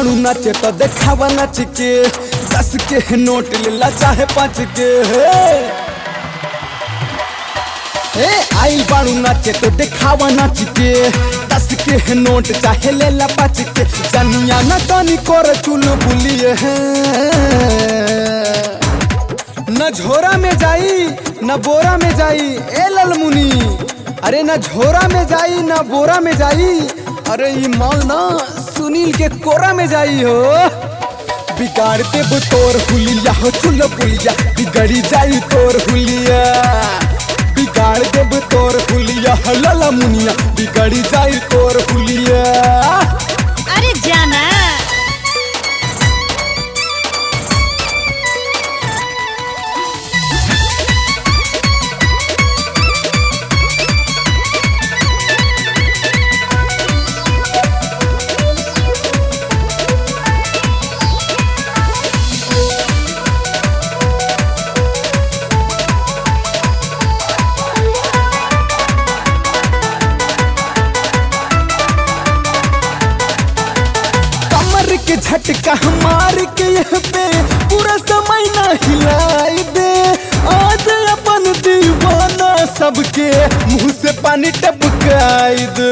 बाणू नाचे तो देखावा नाच के दस के नोट लेला चाहे पाँच के हे ए आइल बाणू नाचे तो देखावा नाच के दस के नोट चाहे लेला पाँच के जनिया न तनी कर चुल बुलिए न झोरा में जाई न बोरा में जाई ए ललमुनी अरे न झोरा में जाई न बोरा में जाई अरे ये माल ना सुनील के कोरा में जाई हो बिगाड़ देब तोर हुलिया हो चुल पुलिया बिगड़ी जाई तोर हुलिया बिगाड़ देब तोर हुलिया हो लला मुनिया बिगड़ी जाई तोर हुलिया अरे जाना कमर के झटका मार के यह पे पूरा समय ना हिलाई दे आज अपन दीवाना सबके मुंह से पानी टपकाई दे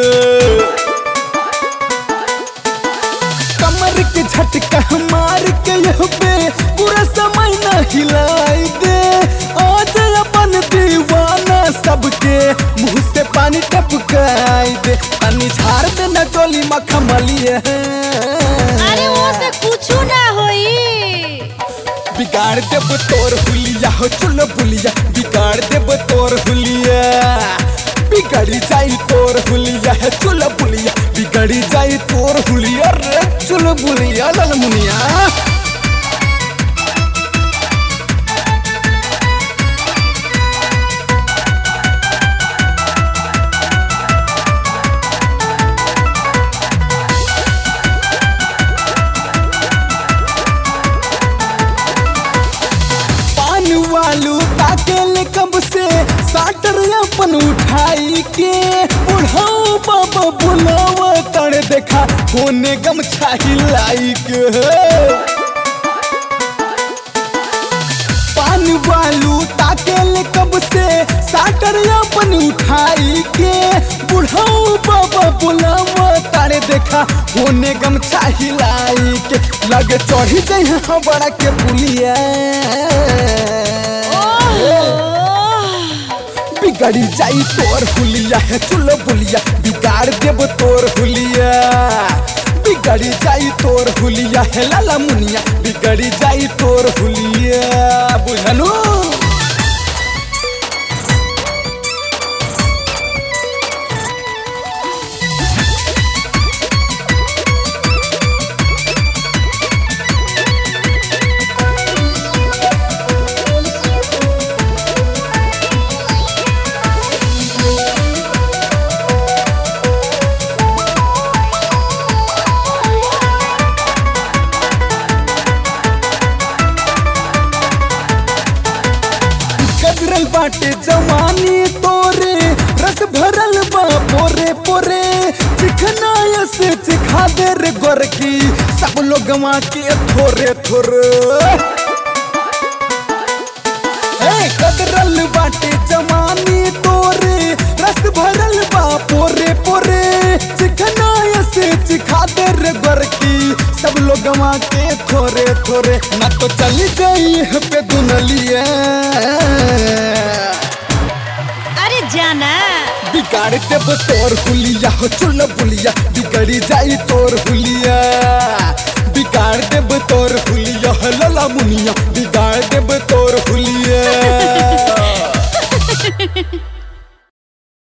कमर के झटका मार के यह पे पूरा समय ना हिलाई दे आज अपन दीवाना सबके मुंह से पानी टपकाई दे पानी झाड़ दे न टोली मखमलिए अरे वो से कुछू ना होई बिगाड़ देब तोर हुलिया हो चुल बुलिया बिगाड़ देब तोर हुलिया बिगड़ी जाई तोर हुलिया है चुल बुलिया बिगड़ी जाई तोर हुलिया रे चुल बुलिया ललमुनिया पान वालू ताकेल कब से साटर अपन उठाई के बुढ़ाओ बाबा बुलावा तड़ देखा होने गमछा हिलाई के पान वालू ताकेल कब से साटर अपन उठाई के बुढ़ाओ बाबा बुलावा तारे देखा होने गमछा हिलाई के लगे चढ़ी गई है बड़ा के पुलिया बिगड़ी जाई तोर हुलिया है चुल बुलिया बिगाड़ देब तोर हुलिया बिगड़ी जाई तोर हुलिया है लाला मुनिया बिगड़ी जाई तोर हुलिया बुझलू गजरल बाटे जवानी तोरे रस भरल बा पोरे पोरे चिखना से चिखा दे रे गोरकी सब लोग के थोरे थोरे ए कदरल बाटे जवानी तोरे रस भरल बा पोरे पोरे चिखना से चिखा दे रे गोरकी सब लोग के थोरे थोरे ना तो चली गई है पे दुनलिए अरे जाना बिगाड़ देब तोर हुलिया हो चुल बुलिया बिगड़ी जाई तोर हुलिया बिगाड़ देब तोर हुलिया हो लला मुनिया बिगाड़ देब तोर हुलिया